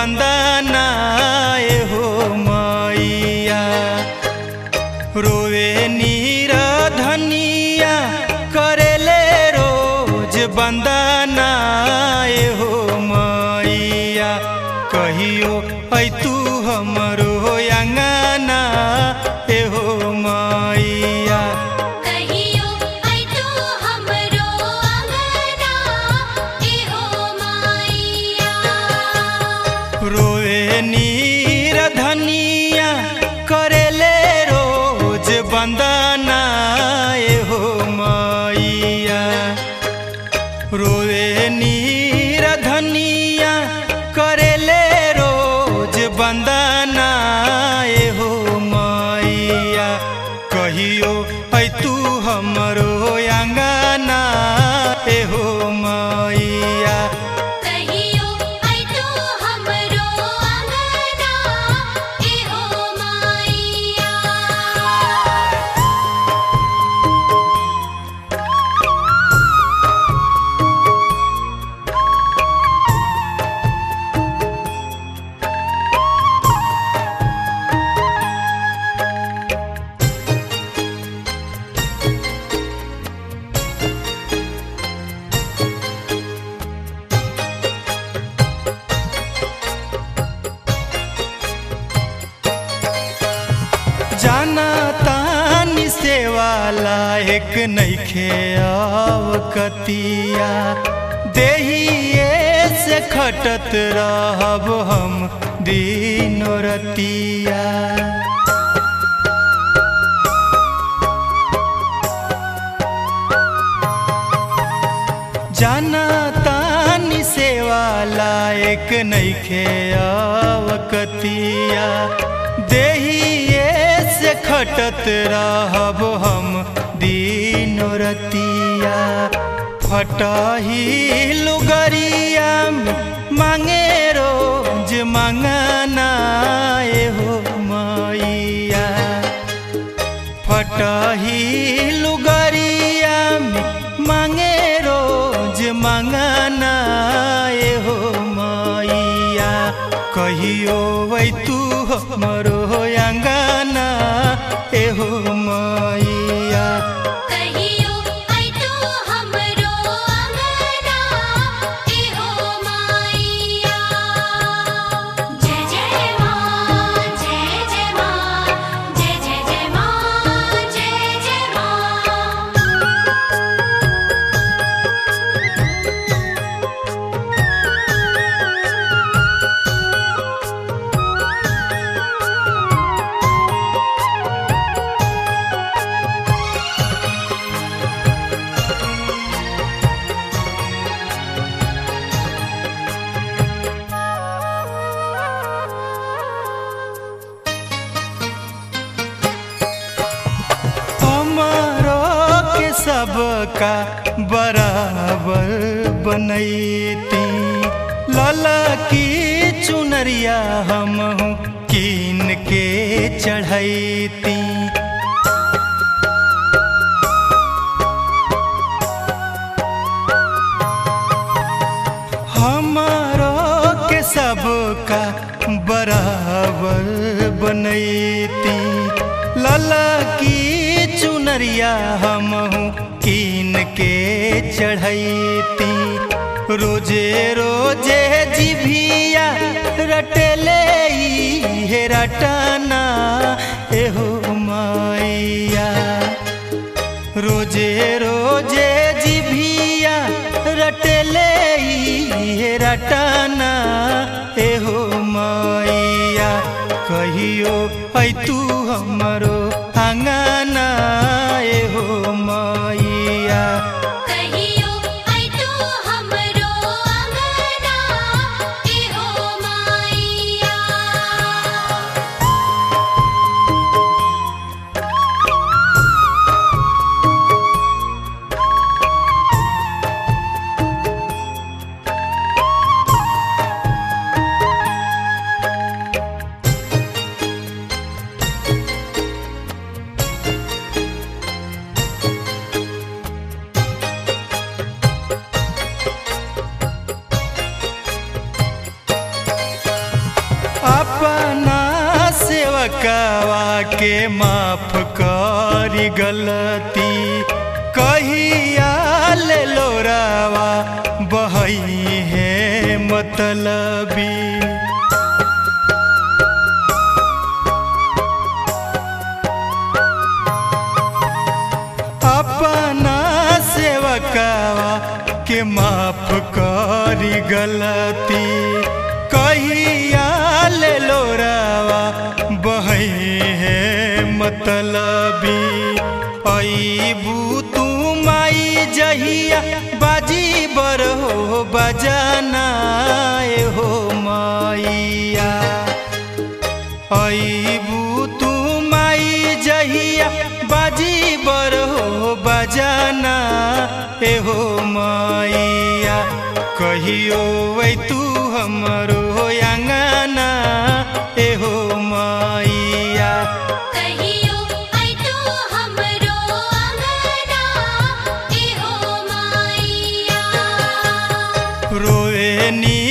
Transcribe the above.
बंदना हो मैया रोवे नीर धनिया करेले रोज बंदना हो मैया कहियो ऐ तू हमरो अंगना हो मैया कहियो ऐ तू हमरो अंगना एहो माईया रोए नीर धनिया करेले रोज बंदना हो मैया रोए नीर धनिया करेले रोज बंदना हो मैया कहियो ऐ तू हमरो अंगना हो मैया कहियो ऐ तू हमरो अंगना एहो माईया जाना तानी से वाला एक नैखे अवकतिया देहिए से खटत रहब हम दिनो रतिया जाना तानी से वाला एक नैखे अवकतिया देहिए से खटत रहब हम दिनो रतिया फटही लुगरिया मांगे रोज मंगना हो मैया फटही लुगरिया मांगे रोज मंगना हो मैया कहियो वै तू हमरो अंगना एहो मैया कहियो ऐ तू हमरो अंगना एहो माईया जय जय मां जय जय मां जय जय जय मां जय जय मां हमारो के सबका बराबर बनैती लाला की चुनरिया हम कीन के चढ़ैती हमारो के सबका बराबर बनैती लाला की चुनरिया हम कीन के चढ़ैती रोजे रोजे जिभिया रटले हे रटना एहो मैया रोजे रोजे जिभिया रटले हे रटना एहो मैया कहियो ऐ तू हमरो अंगना एहो मैया कहियो ऐ तू हमरो अंगना एहो माईया सेवकावा के माफ करी गलती कहिया ले लोरावा बहई है मतलबी अपना सेवकावा के माफ करी गलती कहिया ले लोरावा बहई है मतलबी अबू तू माई जहिया बाजी बर हो बजाना ए हो मैया अबू तू माई जहिया बाजी बर हो बजाना ए हो मैया कहियो वै तू हमरो अंगना ए हो मैया कहियो आई तू हमरो अंगना एहो माईया रोए नी